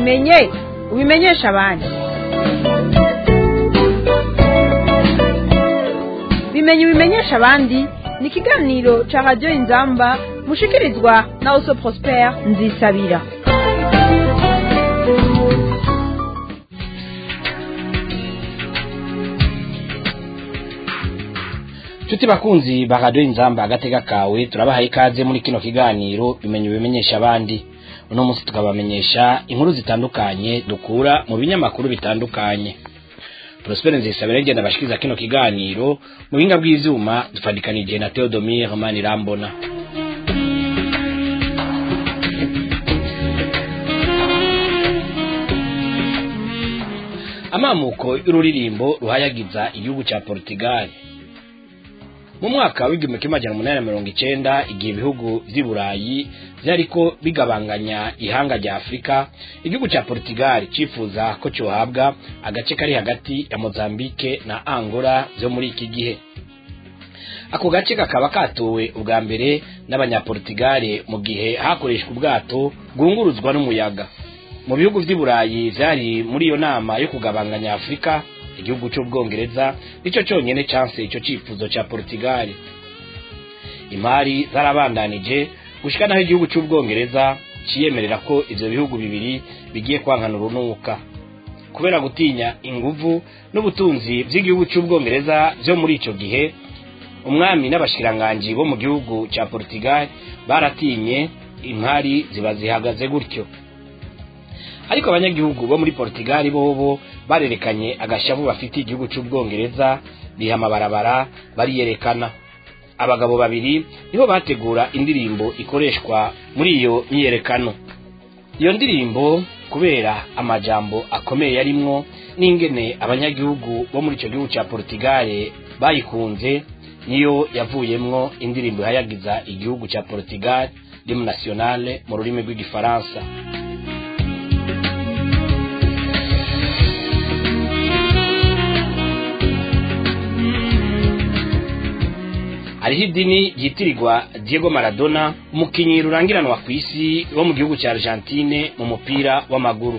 ubimenye ubimenyesha abandi bimenye ubimenyesha abandi ni ikiganiro ca radiyo inzamba mushikirizwa na oso prospere nzisabira Tuti bakunzi ba radio inzamba agatega kawe turabahaye ikaze muri kino kiganiro bimenye bimenyesha abandi uno munsi tukabamenyesha inkuru zitandukanye dukura mu binyamakuru bitandukanye Prosper Nzisabira ngenda bashikiriza kino kiganiro mu binga bw'ivyuma dufadikanije na Theodomir Manirambona amamuko y'ururirimbo ruhayagiza igihugu ca Portugal mu mwaka w'igihumbi kimwe amajana umunani na mirongo icenda igihe ibihugu vy'i burayi vyariko bigabanganya ihanga rya afurika igihugu ca portugal cifuza ko cohabwa agace kari hagati ya mozambike na angola vyo muri iki gihe ako gace kakaba katowe ubwa mbere n'abanyaportugale mu gihe hakoreshwa ubwato bwunguruzwa n'umuyaga mu bihugu vy'i burayi vyari muri iyo nama yo kugabanganya afurika igihugu cy'ubwongereza nicyo cyonyine canse ico cifuzo ca Portugal imari zarabandanije gushika naho igihugu cy'ubwongereza ciyemerera ko ivyo bihugu bibiri bigiye kwankana urunuka kubera gutinya inguvu n'ubutunzi vy'igihugu cy'ubwongereza vyo muri ico gihe umwami n'abashikiranganji bo mu gihugu ca Portugal baratinye imari ziba zihagaze gutyo ariko abanyagihugu bo muri Portugal bobo barerekanye agashavu bafite igihugu cy'ubwongereza biha amabarabara bariyerekana abagabo babiri nibo bategura indirimbo ikoreshwa muri iyo myiyerekano iyo ndirimbo kubera amajambo akomeye yarimwo n'ingene abanyagihugu bo muri icyo gihugu cya Portugal bayikunze niyo yavuyemwo indirimbo ihayagiza igihugu cya Portugal Hymne nationale mu rurimi rw'igifaransa hariho idini ryitirirwa Diego Maradona umukinyi rurangiranwa ku isi wo mu gihugu cya Argentine mu mupira w'amaguru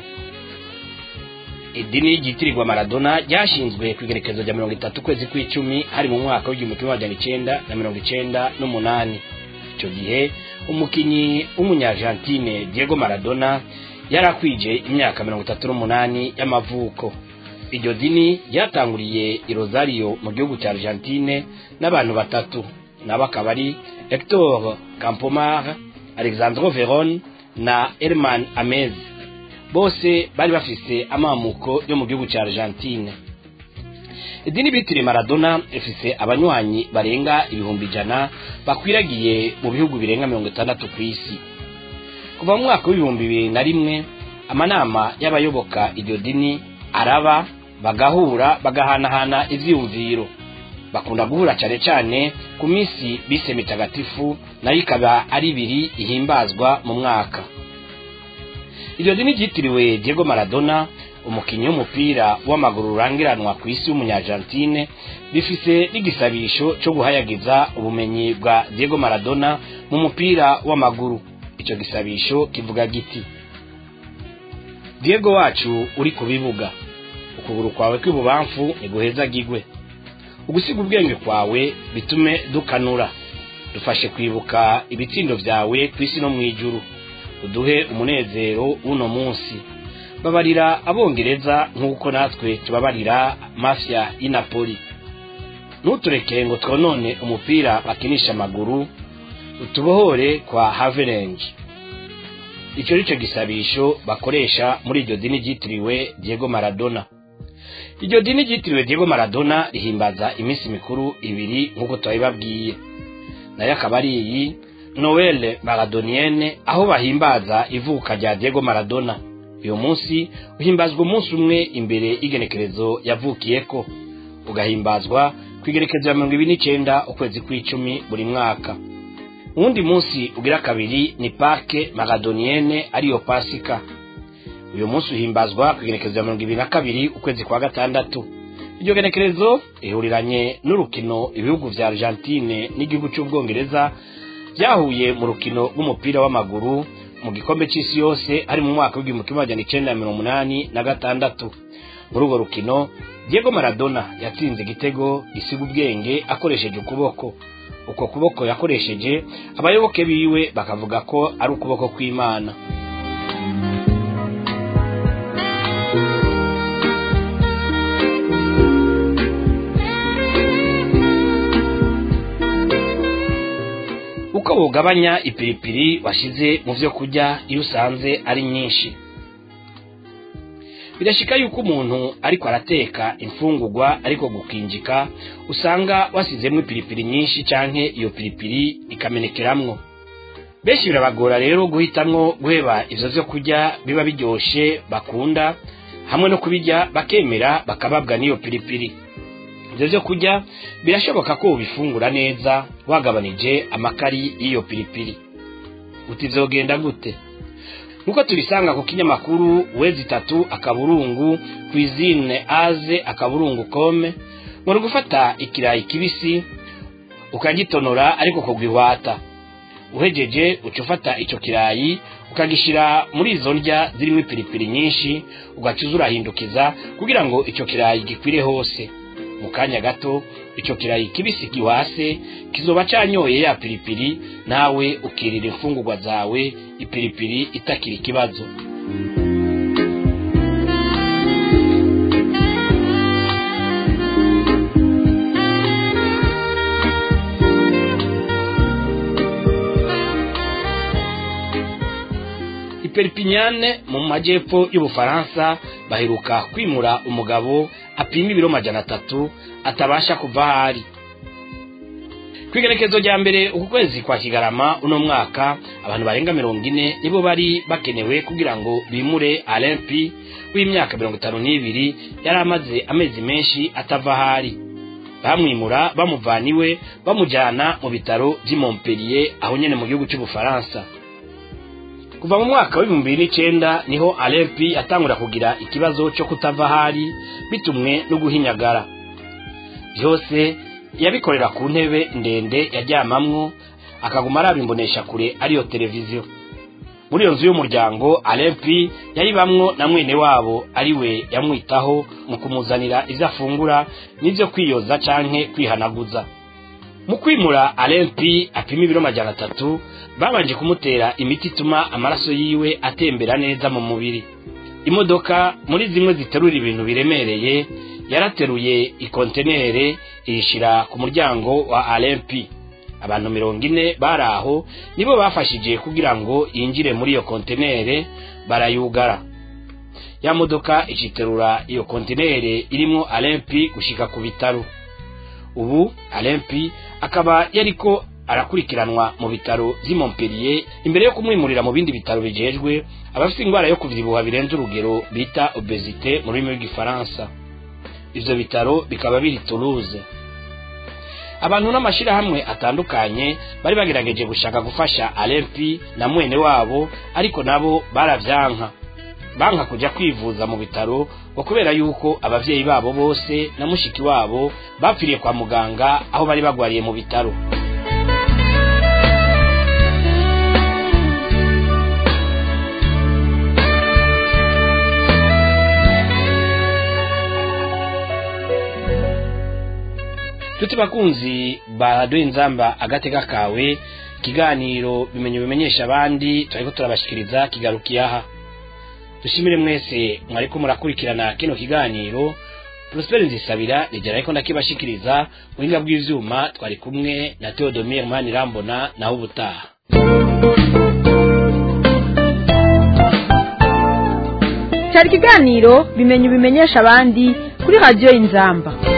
idini ryitirirwa Maradona ryashinzwe ku igerekezo rya mirongo itatu kwezi kw'icumi hari mu mwaka w'igihumbi kimwe magana icenda na mirongo icenda n'umunani icyo gihe umukinyi w'umunyargentine Diego Maradona yari akwije imyaka mirongo itatu n'umunani y'amavuko iryo dini ryatanguriye i Rosario mu gihugu cya Argentine n'abantu batatu nabo akaba ari Hector Campomar Alexandro Veron na Herman Amez bose bari bafise amamuko yo mu gihugu cya Argentine idini bitiriye Maradona ifise abanywanyi barenga ibihumbi ijana bakwiragiye mu bihugu birenga mirongo itandatu ku isi kuva mu mwaka w'ibihumbi bibiri na rimwe amanama y'abayoboka iryo dini araba bagahura bagahanahana ivyiyumviro bakunda guhura cane cane ku minsi bise mitagatifu nayo ikaba ari ibiri ihimbazwa mu mwaka iryo dini ryitiriwe Diego Maradona umukinyi w'umupira w'amaguru urangiranwa ku isi w'umunyargentine rifise n'igisabisho co guhayagiza ubumenyi bwa Diego Maradona mu mupira w'amaguru ico gisabisho kivuga giti Diego wacu uri ku bibuga ukuguru kwawe kw'ibubamfu niguhezagirwe ugusiga ubwenge kwawe bitume dukanura dufashe kwibuka ibitsindo vyawe ku isi no mw'ijuru uduhe umunezero w'uno munsi babarira abongereza nk'uko natwe tubabarira mafya y'i Napoli ntutureke ngo twonone umupira bakinisha amaguru utubohore kwa Havelange icyo ni cyo gisabisho bakoresha muri iryo dini ryitiriwe Diego Maradona iryo dini ryitiriwe Diego Maradona rihimbaza iminsi mikuru ibiri nk'uko twabibabwiye nayo akaba ari iyi Noel Maradonienne aho bahimbaza ivuka rya Diego Maradona uyu munsi uhimbazwa umunsi umwe imbere y'igenekerezo yavukiyeko ugahimbazwa ku igenekerezo ya mirongo ibiri n'icenda ukwezi kw'icumi buri mwaka uwundi munsi ugira kabiri ni Pâques Maradonienne ariyo Pasika uyu munsi uhimbazwa ku igenekerezo ya mirongo ibiri na kabiri ukwezi kwa gatandatu iryo genekerezo rihuriranye n'urukino ibihugu vya Argentine n'igihugu c'ubwongereza byahuye mu rukino rw'umupira w'amaguru mu gikombe c'isi yose ari mu mwaka w'igihumbi kimwe magana icenda na mirongo umunani na gatandatu muri urwo rukino diego maradona yatsinze igitego gisiga ubwenge akoresheje ukuboko uko kuboko yakoresheje abayoboke biwe bakavuga ko ari ukuboko kw'imana uko bugabanya ipiripiri washize mu vyo kurya iyo usanze ari nyinshi birashika yuko umuntu ariko arateka imfungurwa ariko gukinjika usanga wasizemwo ipiripiri nyinshi canke iyo piripiri ikamenekeramwo benshi birabagora rero guhitamwo guheba ivyo vyo kurya biba biryoshe bakunda hamwe no kubirya bakemera bakababwa n'iyo piripiri ivyo vyo kurya birashoboka ko ubifungura neza wagabanije amakari y'iyo piripiri uti vyogenda gute nkuko tubisanga ku kinyamakuru wezi itatu akaburungu kwizine aze akaburungu kome ngo gufata ikirayi kibisi ukagitonora ariko kugwihwata uhejeje uca ufata ico kirayi ukagishira muri izo ndya zirimo ipiripiri nyinshi ugacuza urahindukiza kugira ngo ico kirayi gikwire hose mu kanya gato ico kirayi kibisi giwase kizoba canyoye ya piripiri nawe ukirira imfungurwa zawe ipiripiri itakiri ikibazo iperipinyane mu majyepfo y'ubufaransa baheruka kwimura umugabo apima ibiro majana atatu atabasha kuva aho ari ku igerekezo rya mbere uku kwezi kwa kigarama uno mwaka abantu barenga mirongo ine nibo bari bakenewe kugira ngo bimure alempi w'imyaka mirongo itanu n'ibiri yari amaze amezi menshi atava aho ari bamwimura bamuvana iwe bamujyana mu bitaro by'i Montpellier aho nyine mu gihugu cy'ubufaransa kuva mu mwaka w'ibihumbi bibiri n'icenda niho alempi yatangura kugira ikibazo cyo kutava aho ari bitumwe no guhinyagara byose yabikorera ku ntebe ndende yaryamamwo akaguma araba imbonesha kure ariyo televiziyo muri iyo nzu y'umuryango alempi yayibamwo na mwene wabo ari we yamwitaho mu kumuzanira ibyo afungura n'ibyo kwiyoza canke kwihanaguza mu kwimura alempi apima ibiro majana atatu babanje kumutera imiti ituma amaraso yiwe atembera neza mu mubiri imodoka muri zimwe ziterura ibintu biremereye yarateruye ikontenere iyishira ku muryango wa alempi abantu mirongo ine bari aho nibo bafashije kugira ngo yinjire muri iyo kontenere barayugara ya modoka iciterura iyo kontenere irimo alempi gushika ku bitaro ubu alempi akaba yariko arakurikiranwa mu bitaro vy'i Montpellier imbere yo kumwimurira mu bindi bitaro bijejwe abafite indwara yo kuvyibuha birenze urugero bita obesite mu rurimi rw'igifaransa ivyo bitaro bikaba biri Toulouse abantu n'amashirahamwe atandukanye bari bagerageje gushaka gufasha alempi na mwene wabo ariko nabo baravyanka banka kuja kwivuza mu bitaro ngo kubera yuko abavyeyi babo bose na mushiki wabo bapfiriye kwa muganga aho bari bagwariye mu bitaro tuti bakunzi baraduha inzamba agateka kawe ikiganiro bimenye bimenyesha abandi turariko turabashikiriza kigarukiye aha dushimire mwese mwariko murakurikirana kino kiganiro Prosper Nzisabira nigera ariko ndakibashikiriza buhinga bw'ivyuma twari kumwe na Theodomir Manirambona naho ubutaha cyari ikiganiro bimenye bimenyesha abandi kuri radiyo inzamba